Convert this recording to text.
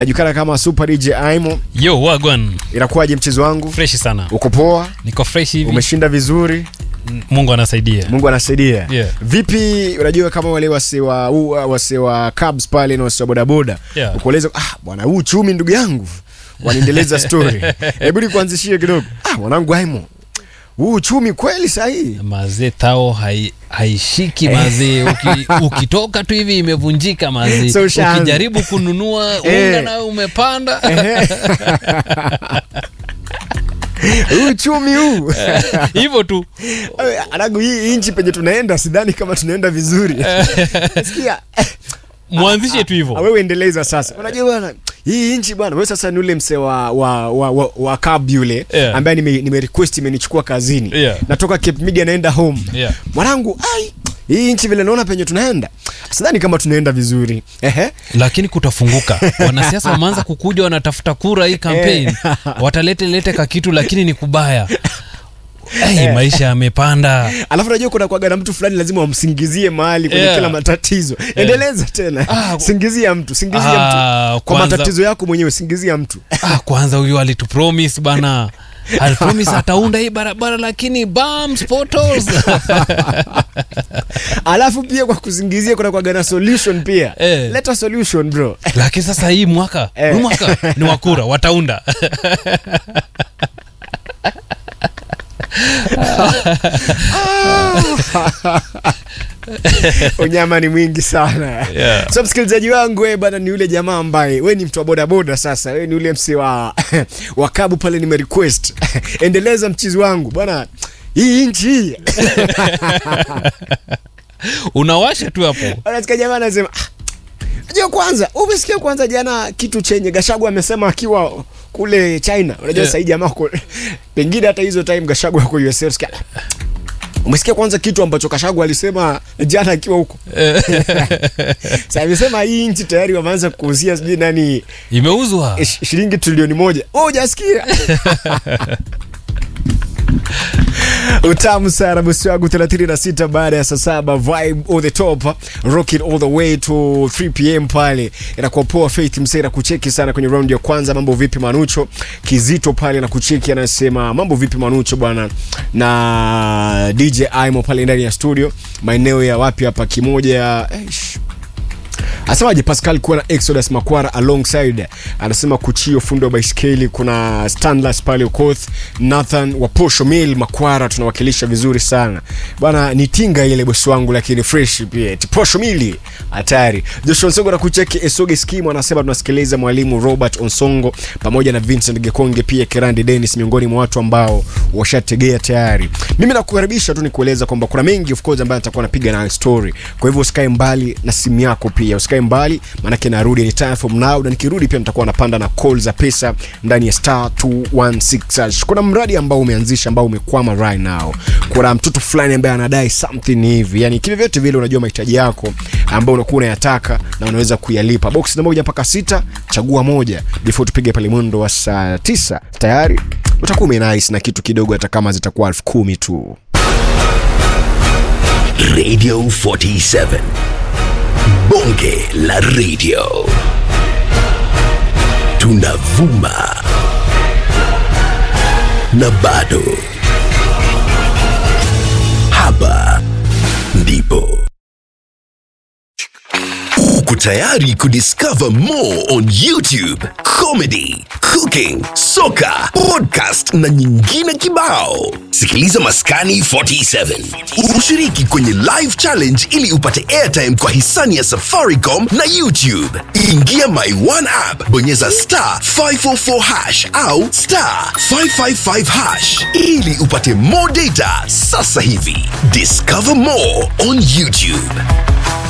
najulikana kama Super DJ Aimo. Yo, wagwan. Inakuwaje mchezo wangu? Fresh sana. Uko poa? Niko fresh hivi. Umeshinda vizuri? Mungu anasaidia. Mungu anasaidia. Yeah. Vipi, unajua kama wale wase wa u- wase wa cabs pale na wase wa bodaboda Yeah. ukueleza ah, bwana huu uchumi ndugu yangu wanaendeleza story. Hebu nikuanzishie kidogo. Ah, mwanangu Aimo. Huu uchumi kweli sahihi. Mazee tao hai, haishiki mazee. Uki, ukitoka tu hivi imevunjika mazee. So ushaanza. Ukijaribu kununua Eh. unga nayo umepanda. Huu uchumi huu. Hivyo tu. Anagu hii nchi penye tunaenda sidhani kama tunaenda vizuri. Sikia. Mwanzishe tu Ah, hivyo. wewe endeleza sasa. Unajua bwana, hii nchi bwana, wewe sasa ni ule mse wa wa wa, wa, wa cab yule Yeah. ambaye nime, nime request imenichukua kazini. Yeah. Natoka Cape Media naenda home. Yeah. Mwanangu, ai hii nchi vile naona penye tunaenda. Sidhani kama tunaenda vizuri. Ehe. Lakini kutafunguka. Wanasiasa wameanza kukuja wanatafuta kura hii campaign. Watalete lete kakitu lakini ni kubaya. Hey, maisha yamepanda. Alafu unajua kuna kwaga na mtu fulani lazima wamsingizie mahali kwenye Yeah. kila matatizo. Endeleza tena. Ah, singizia mtu, singizia Ah, mtu. Kwa kwanza- matatizo yako mwenyewe singizia mtu. Ah, kwanza huyu alitupromise bana alipromise ataunda hii barabara lakini bums potholes Alafu pia kwa kusingizia kuna kwaga na solution pia. Eh. Leta solution bro. lakini sasa hii mwaka Eh. huu mwaka ni wakura wataunda unyama ni mwingi sana Yeah. so msikilizaji wangu we bana ni yule jamaa ambaye we ni mtu wa bodaboda sasa we ni yule msi wa wakabu pale nime request endeleza mchizi wangu bwana hii nchi hii unawasha tu hapo anasikia jamaa anasema "Ah, unajua kwanza umesikia kwanza jana kitu chenye gashagu amesema akiwa kule china unajua Yeah. sahii jamaa ko pengine hata hizo time gashagu ako USA unasikia, umesikia kwanza kitu ambacho kashagu alisema jana akiwa huko Sasa amesema hii nchi tayari wameanza kuuzia sijui nani imeuzwa eh, shi- shilingi trilioni moja. Oh, hujasikia? utamu sana bosi wangu 36 baada ya saa saba vibe all the top rock it all the way to 3 pm pale inakuwa poa faith msera kucheki sana kwenye round ya kwanza mambo vipi manucho kizito pale na kucheki anasema mambo vipi manucho bwana na dj imo pale ndani ya studio maeneo ya wapi hapa kimoja eish, asemaje pascal kuwa na exodus makwara alongside anasema kuchio fundi wa baiskeli kuna stanlas pale ukoth nathan wa posho mil makwara tunawakilisha vizuri sana bwana ni tinga ile bosi wangu lakini fresh pia Ti posho mili hatari joshua nsongo na kucheki esoge skimu anasema tunasikiliza mwalimu robert onsongo pamoja na vincent gekonge pia kirandi denis miongoni mwa watu ambao washategea tayari mimi nakukaribisha tu nikueleza kwamba kuna mengi of course ambayo nitakuwa napiga na story kwa hivyo usikae mbali na simu yako pia usikae mbali maanake narudi anytime from now na nikirudi pia nitakuwa napanda na call za pesa ndani ya star 216 hash. kuna mradi ambao umeanzisha ambao umekwama right now kuna mtoto fulani ambaye anadai something hivi yani kivyovyote vile unajua mahitaji yako ambao unakuwa unayataka na unaweza kuyalipa box na moja mpaka sita chagua moja before tupige pale mwendo wa saa tisa tayari utakuwa umenais na kitu kidogo hata kama zitakuwa elfu kumi tu Radio 47. Bonge la radio. Tunavuma. Na bado. Hapa ndipo. Uko tayari kudiscover more on YouTube, comedy, cooking, soka, podcast na nyingine kibao. Sikiliza Maskani 47. Ushiriki kwenye live challenge ili upate airtime kwa hisani ya Safaricom na YouTube. Ingia My One app, bonyeza star 544 hash au star 555 hash ili upate more data sasa hivi. Discover more on YouTube.